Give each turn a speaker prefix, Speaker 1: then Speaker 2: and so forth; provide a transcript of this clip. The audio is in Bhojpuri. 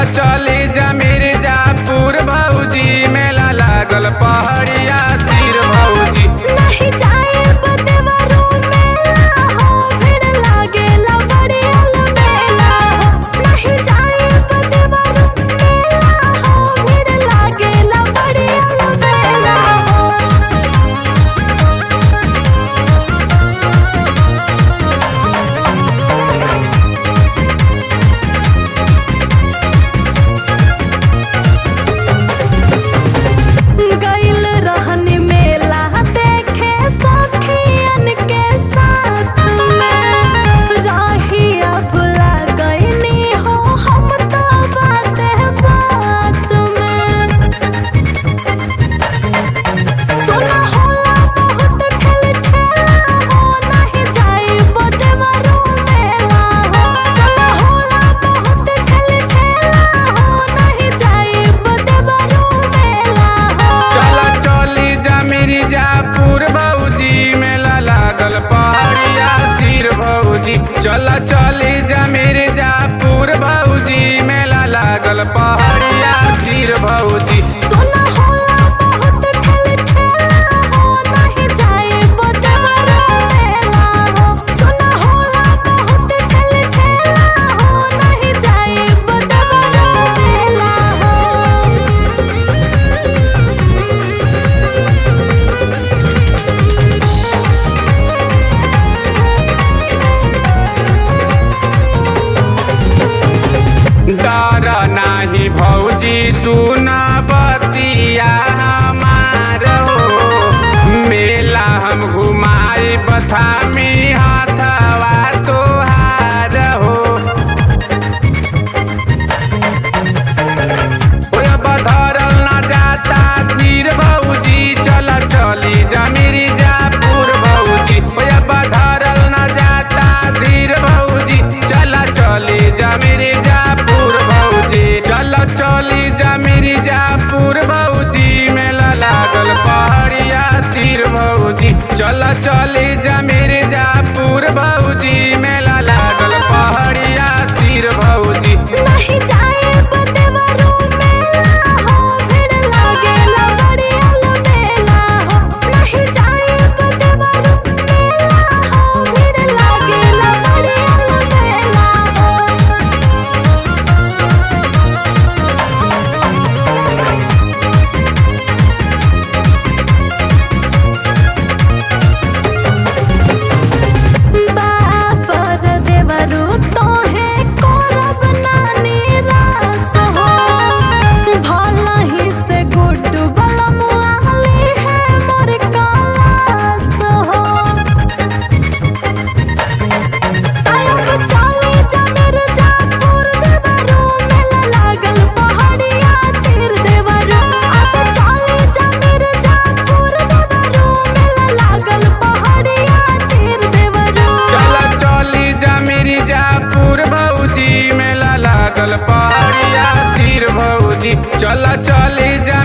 Speaker 1: चली जा मिर्जापुर भौजी मेला लागल पहाड़िया तीर भौजी
Speaker 2: नहीं जाए बदवरो मेला हो भीड़ लागेला बड़ी अलबेला हो नहीं जाए बदवरो मेला हो भीड़ लागेला बड़ी अलबेला हो गइल रहन मेला देखे सखियन के साथ में राहिया भुला गइनी हो हम तो बाते बात में सुना होला बहुत ठेल ठेला हो नहीं जाई बदेवरो मेला हो सुना होला बहुत ठेल ठेला हो नहीं जाई बदेवरो मेला हो
Speaker 1: चला चली जा मिर्जापुर भौजी मेला लागल पहाड़िया तीर भौजी चला चली जा मिर्जापुर भौजी मेला लागल पहाड़िया तीर भौजी
Speaker 2: सुना होला बहुत ठेल ठेला हो नहीं जाए बदेवरो मेला हो सुना होला बहुत ठेल ठेला हो नहीं जाए बदेवरो मेला
Speaker 1: डर नाही भौजी सुना बतिया हमार हो मेला हम घुमाई बथामी हाथवा तोहार हो ओए बधरल ना जाता धीर भौजी चला चली जा मिर्जापुर भौजी ओए बधरल ना जाता धीर भौजी चला चली जा मिर्जापुर भौजी चला चली जा मिर्जापुर भौजी मेला लागल पहाड़िया तीर भौजी चला चली जा मिर्जापुर भौजी मेला लागल पहाड़िया तीर भौजी
Speaker 2: नहीं जाए बदेवरो मेला हो भीड़ लागेला बड़ी अलबेला हो नहीं जाए बदेवरो मेला हो भीड़ लागेला बड़ी अलबेला हो बापर देवरु तोहे करब नानी रास हो भला ही से गुड्डू बलमुआली है मोर कलास हो आयब चली जा मिर्जापुर देवरु मेला लागल पहाड़िया तीर देवरु अब चली जा मिर्जापुर देवरु मेला लागल पहाड़िया तीर देवरु
Speaker 1: चला चली जा मिर्जापुर भौजी मेला लागल पहाड़िया तीर भौजी चला चली जा